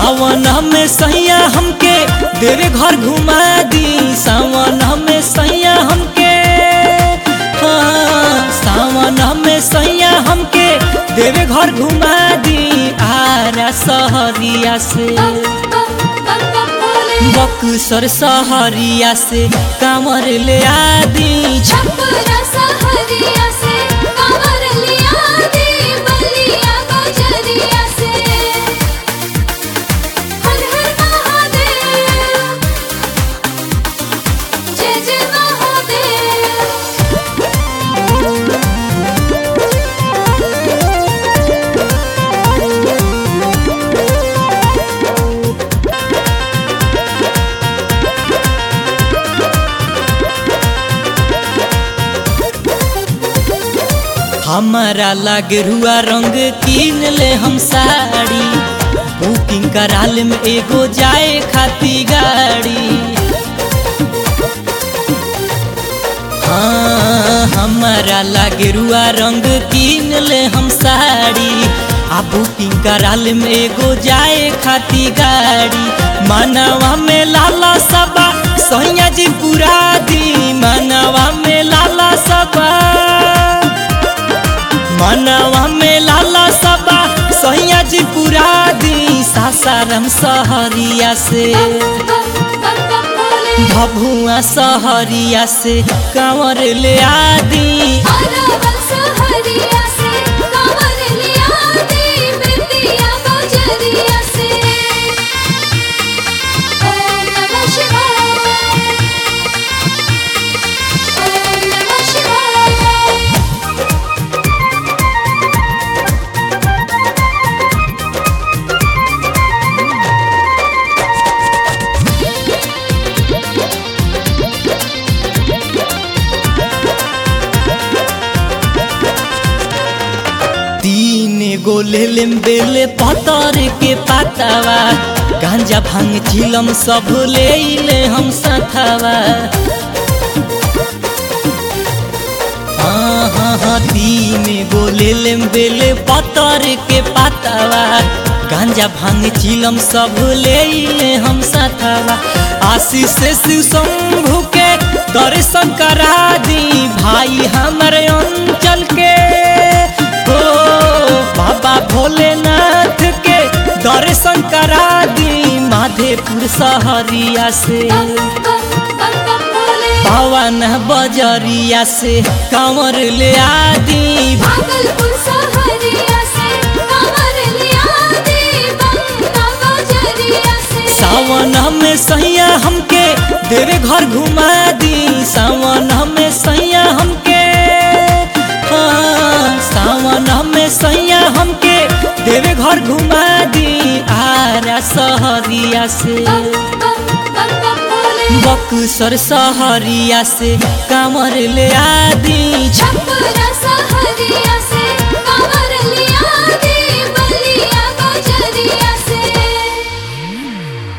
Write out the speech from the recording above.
सावन में सैया हमके देवे घर घुमा दी सावन में सैया हमके हाँ सावन में सैया हमके देवे घर घुमा दी आरा सहरिया से बक्सर सहरिया से कांवर ले आदी छपरा सहरिया से कमर लिया दे बलिया बजरिया से हर हर महादेव जय जय महादेव हमारा लागे रुआ रंग कीन ले हम साड़ी बुकिंग कराल में एगो जाए खाती गाड़ी हाँ हमारा लागे रुआ रंग कीन ले हम साड़ी आ बुकिंग कराल में एगो जाए खाती गाड़ी मानवा में लाला सबा सैया जी पूरा दी मानवा में लाला सबा मनवा में लाला सबा सैया जी पूरा दी सासाराम सहरिया से भभुआ सहरिया से कांवर ले आदी अरवल सहरिया से कमर लिया दे बलिया बजरिया से ओम नमः शिवाय ओम नमः शिवाय तीन गो लेलेम बेले पतर के पातावा गांजा भांग चिलम सब ले ले हम सथावा हाँ हाँ हाँ तीन गो लेलेम बेले पतर के पातावा गांजा भांग चिलम सब ले ले हम सथावा आशीष से शिव शंभु के दर्शन करा दी भाई हमारे अंचल के हो बाबा भोलेनाथ के दर्शन करा दी माधेपुर सहरिया से पवन बजरिया से कांवर ले आदी भागलपुर सहरिया से कमर लिया दे बंगा बजरिया से सावन में सैया हमके देवे घर घुमा दी सावन में सैया हमके हाँ सावन में सैया हमके देवे घर घुमा दी आरा सहरिया से बक्सर सहरिया से कांवर ले आदी छपरा सहरिया